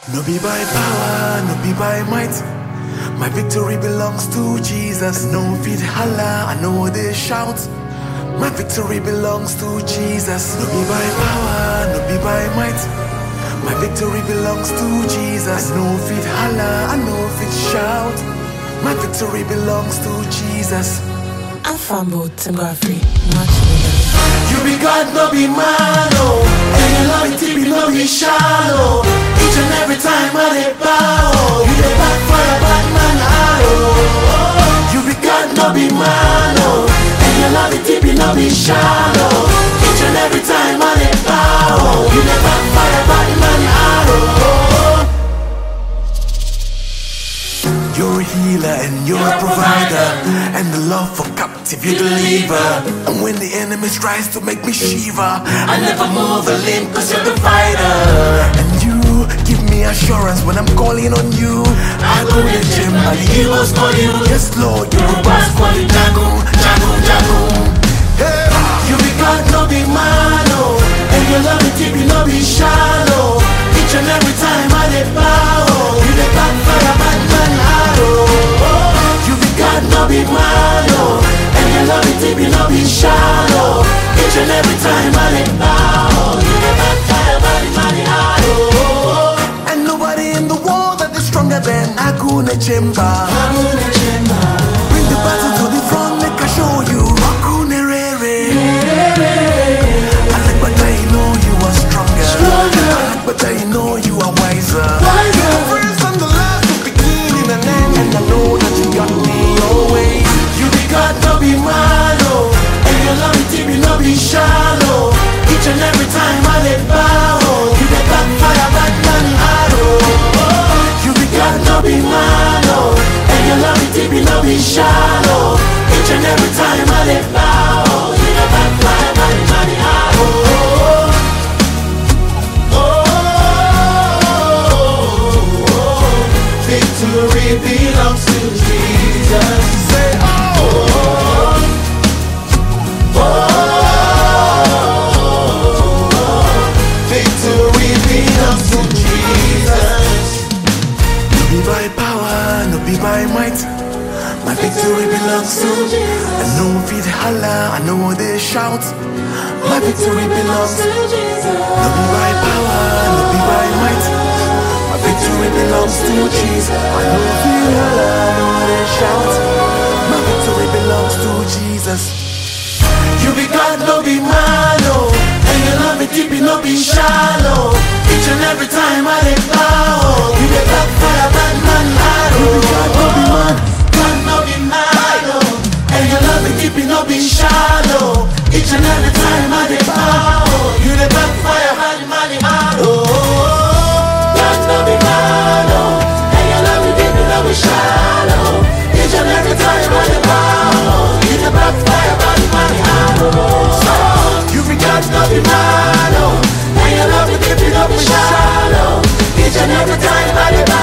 No be by power, no be by might. My victory belongs to Jesus. No feet holla, I know they shout. My victory belongs to Jesus. No be by power, no be by might. My victory belongs to Jesus. No feet holla, I know feet shout. My victory belongs to Jesus. I'm Fambo Tim Godfrey. Much needed. You be God, no be man, oh. And your love it be no be shallow. Each and every time I dey bow, you dey back for a bad man, oh. You be God, no be man, oh. And your love it be no be shallow. Each and every time I dey bow, you dey back for a bad man, oh. You're a healer and you're a provider, and the love for captive you deliver. And when the enemy tries to make me shiver, I never move a limb cause you're the fighter. And you give me assurance when I'm calling on you. I go to the gym and the heroes call you. Yes, Lord, you're a boss, call you Jago, Jago, Jago. Hey, you be God, no be man, oh. And your love it deep, you no be shallow. Each and every time I dey bow, you dey back fire, bad man, arrow. You be God, no be man, oh. And your love it deep, you no be shallow. Each and every time I dey bow, you dey back fire, bad man, arrow. And nobody in the world that is stronger than Akuna Chimba. Bring the battle to the front, make I show you. Akuna Rere. I like but I know you are stronger. I like but I know you are wiser. You're the first and the last, the beginning and end. And I know that you got me always. You be God, no be man, oh. And your love it deep, you no be shallow. Each and every time I let bow, oh. you the back fire, bad man, arrow. You be God, no be man, oh. And your love it deep, you no be shallow. Each and every time I let bow, oh. you the back fire, bad man, arrow. Victory belongs to Jesus. Say, oh, oh, oh, victory belongs to Jesus. No be by power, no be by might. My victory belongs to I know feet holla, I know they shout. My victory belongs to No be by power, no be by might. My victory belongs to Jesus. I know feet holla, I know they shout. My victory belongs to Jesus. You be God, no be man, oh. And your love it deep, it no be shallow. Each and every time I let bow, you the back fire, bad man, arrow. You be God, no be man. God, no be man, oh. And your love it deep, it no be shallow. Each and every time I let bow, you the back fire, bad man, arrow. God, no be man, oh. And your love it deep, it no be shallow. Each and every time I let bow, you the back fire, bad man, arrow. You be God, no be man, oh. And your love it deep, it no be shallow. Each and every time I let